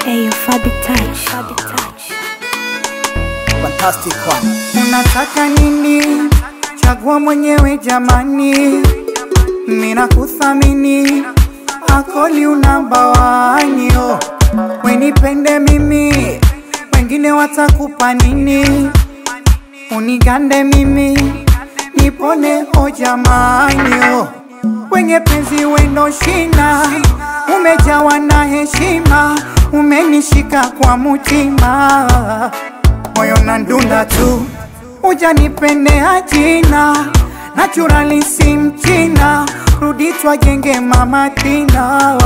Ayo Fabi Touch. Fabi Touch. Fantastic one. Unataka nini? Chagua mwenyewe jamani, mina kuthamini akoli unabawanyo, wenipende mimi, wengine watakupa nini? Unigande mimi, nipone o jamanyo, wenye penzi wendo shina, umejawa na heshima, umenishika kwa mutima moyo na ndunda tu, ujanipendea jina naturali si mchina, rudi twajenge mama Tina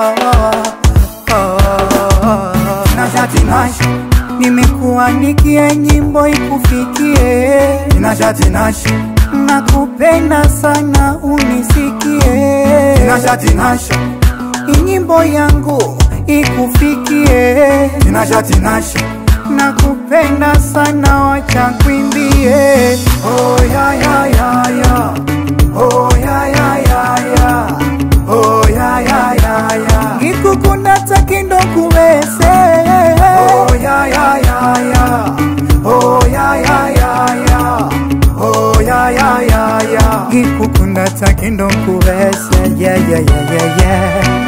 Najatinash, nimekuandikia nyimbo ikufikie, Najatinash, nakupenda sana unisikie, Najatinash, nyimbo yangu ikufikie Najatinash, nakupenda sana wacha kwimbie oh ya ya ya ya, oh ya ya ya ya, oh ya ya ya ya, ngikukunda takindo kuwese oh ya ya ya ya, oh ya ya ya ya, oh ya ya ya ya. ngikukunda takindo kuwese yeah, yeah, yeah, yeah, yeah.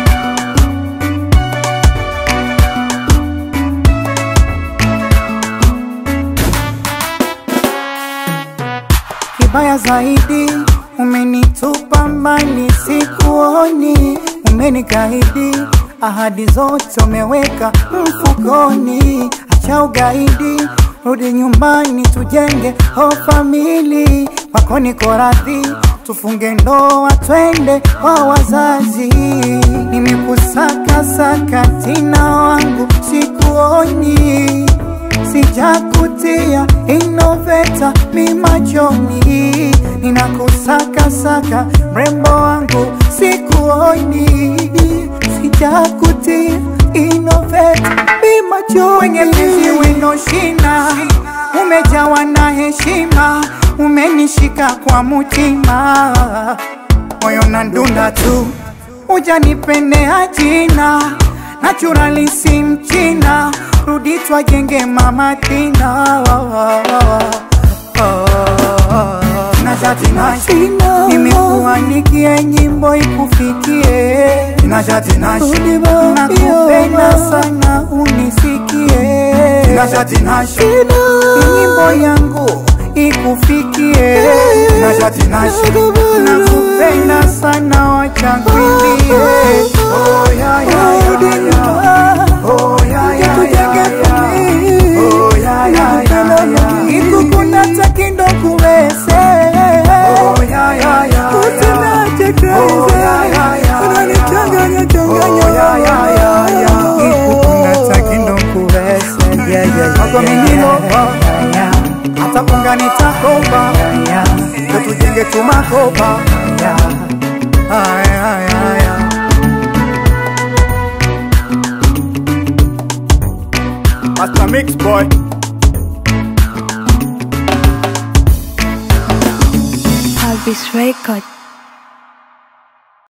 Kibaya zaidi umenitupa mbali, sikuoni, umenikaidi ahadi zote umeweka mfukoni. Acha ugaidi, rudi nyumbani, tujenge o famili. Kwako niko radhi, tufunge ndoa, twende kwa wazazi. Nimekusaka saka tina wangu, sikuoni sijakutia inoveta mi machoni, ninakusaka saka mrembo wangu sikuoni, sijakutia inoveta mi machoni. Wenye penzi wino shina, umejawa na heshima, umenishika kwa mutima, moyo na ndunda tu, ujanipendea jina naturali si mchina, rudi twajenge mama Tina. Najatinash, Nimekuandikia nyimbo ikufikie, Najatinash, nakupenda sana unisikie, Najatinash, nyimbo yangu ikufikie, Najatinash, nakupenda sana wacha kwimbie, oh ya ya ya ya, oh ya ya ya ya, oh ya ya ya ya, ikukunda takindo kuwese oh ya ya ya Usinache Oh, crazy. ya, ya, ya, Unanichanganya, ya. changanya. Oh, ya, ya, ya, ya. Ikukunda takindo kuwese. Yeah, yeah, yeah, Wako yeah, mininoba. yeah, yeah. hata kunga nitakopa Yeah, ndo tujenge tumakopa yeah. Ay, ay, ay, ay. Master Mix Boy Fabi's Record.